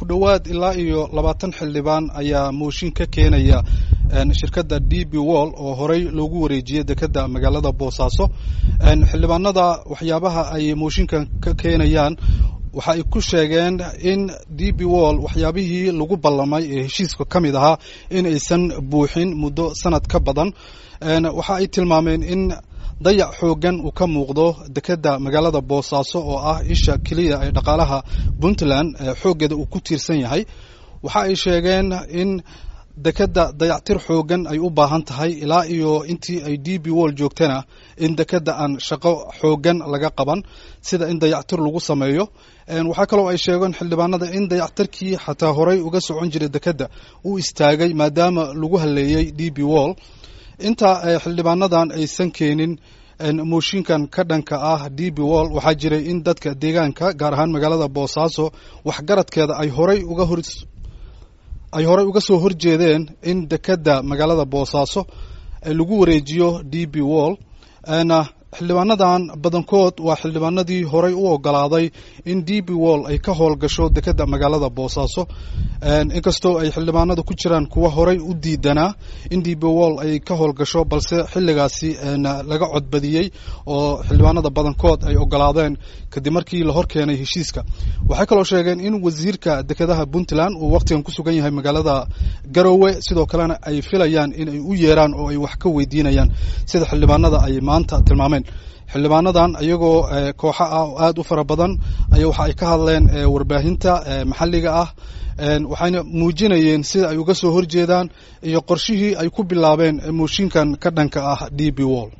dhowaad ilaa iyo labaatan xildhibaan ayaa mooshin ka keenaya shirkadda d b wall oo horey loogu wareejiyey dekedda magaalada boosaaso xildhibaanada waxyaabaha ay mooshinkan ka keenayaan waxa ay ku sheegeen in d b wall waxyaabihii lagu ballamay ee heshiiska ka mid ahaa in aysan buuxin muddo sanad ka badan waxa ay tilmaameen in dayac xooggan uu ka muuqdo dekedda magaalada boosaaso oo ah isha keliya ee dhaqaalaha puntland xooggeeda uu ku tiirsan yahay waxa ay sheegeen in dekedda dayactir xooggan ay u baahan tahay ilaa iyo intii ay d b wall joogtana in dekedda aan shaqo xooggan laga qaban sida in dayactir lagu sameeyo waxaa kaloo ay sheegeen xildhibaanada in dayactirkii xataa horey uga socon jiray dekedda uu istaagay maadaama lagu haleeyey d b wall inta xildhibaanadan aysan keenin mooshinkan ka dhanka ah d b wall waxaa jiray in dadka deegaanka gaar ahaan magaalada boosaaso waxgaradkeeda ay horey uga hor ay horey uga soo horjeedeen in dekedda magaalada boosaaso lagu wareejiyo d b wall xildhibaanadan badankood waa xildhibaanadii horey u ogolaaday in d b wall ay ka howlgasho dekedda magaalada boosaaso inkastoo ay xildhibaanada ku jiraan kuwa horey u diidanaa in d b wall ay ka howlgasho balse xilligaasi laga codbadiyey oo xildhibaanada badankood ay ogolaadeen kadib markii la horkeenay heshiiska waxay kaloo sheegeen in wasiirka dekedaha puntland uu wakhtigan ku sugan yahay magaalada garowe sidoo kalena ay filayaan in ay u yeeraan oo ay wax ka weydiinayaan sida xildhibaanada ay maanta tilmaameen xildhibaanadan iyagoo kooxo ah oo aada u fara badan aya waxa ay ka hadleen warbaahinta maxalliga ah waxayna muujinayeen sida ay uga soo horjeedaan iyo qorshihii ay ku bilaabeen mooshinkan ka dhanka ah d b wall